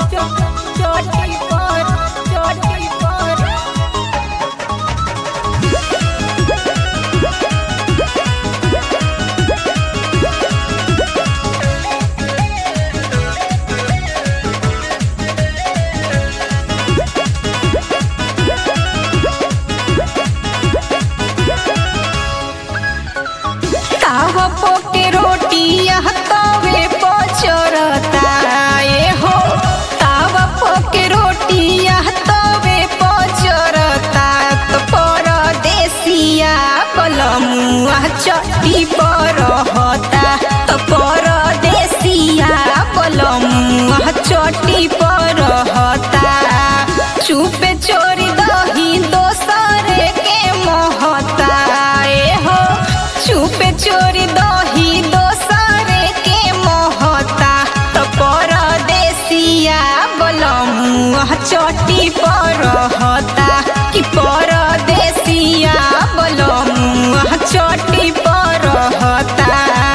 चोटी पर चोटी पर तावा पोके रोटिया तवे पचरता ए हो तावा पोके रोटिया तवे पचरता तो परदेसिया पलमुआ चट्टी पर रहता तो परदेसिया पलमुआ चट्टी पर रहता चुपे चोरी दही दोसरे के मोहता ए हो चुपे चोरी दही दोसरे के मोहता तो परदेसिया बलमुआ चटी पर रहता कि परदेसिया बलमुआ चटी पर रहता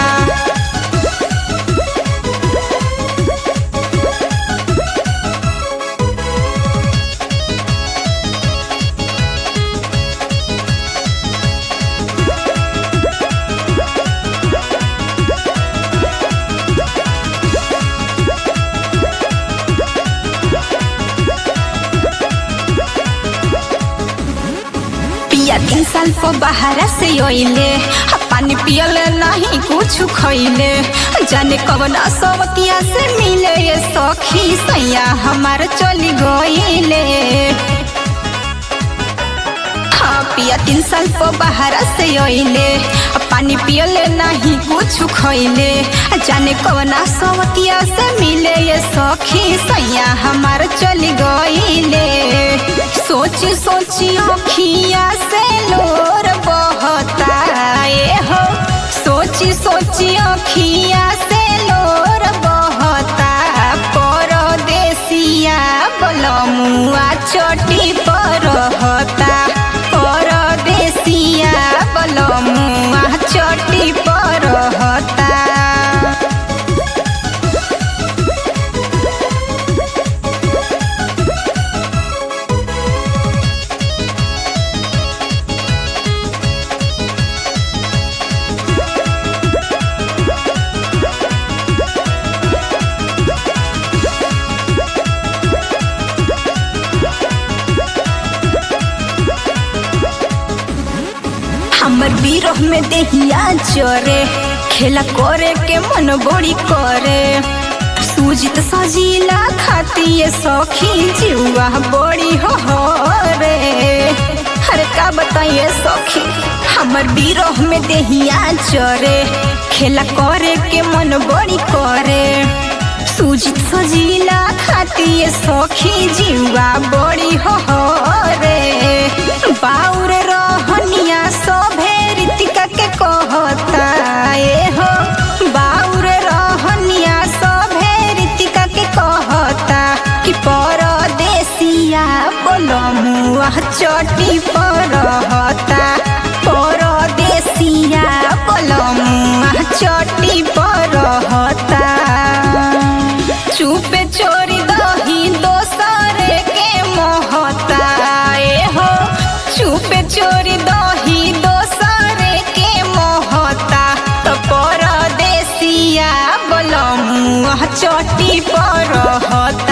पिया तीन साल पर बाहर से अइले आ पानी पियल नहीं कुछ खइले जाने कवन असवतिया से मिले ये सखी सैया हमार चली गइले हाँ पिया तीन साल पर बाहर से अइले आ पानी पियल नहीं कुछ खइले जाने कवन असवतिया से मिले ये सखी सैया हमार चली गइले सोची सोची अखिया से लोर बहता ए हो सोची सोची अखिया से लोर बहता परदेसिया बलमुआ चटी पर रहता परदेसिया बलमुआ चटी पर रहता हमर बिरह में देहिया चरे खेला करे के मन बड़ी करे सूजित सजीला खाती ये सखी जुआ बड़ी हो रे अरे का बताइए सखी हमर बिरह में देहिया चरे खेला करे के मन बड़ी करे सूजित सजीला खाती ये सखी जुआ बड़ी हो रे बाउर रहनिया सभे रीतिका के कहता ए हो बाउर रहनिया सभे रीतिका के कहता कि परदेसिया बोलमुआ चटी पर रहता परदेसिया बोलमुआ चटी पर रहता चुपे चोरी दही दोसरे के मोहता ए हो चुपे चोरी दही दोसरे के मोहता तो परदेसिया बलमुआ चटी पर रहता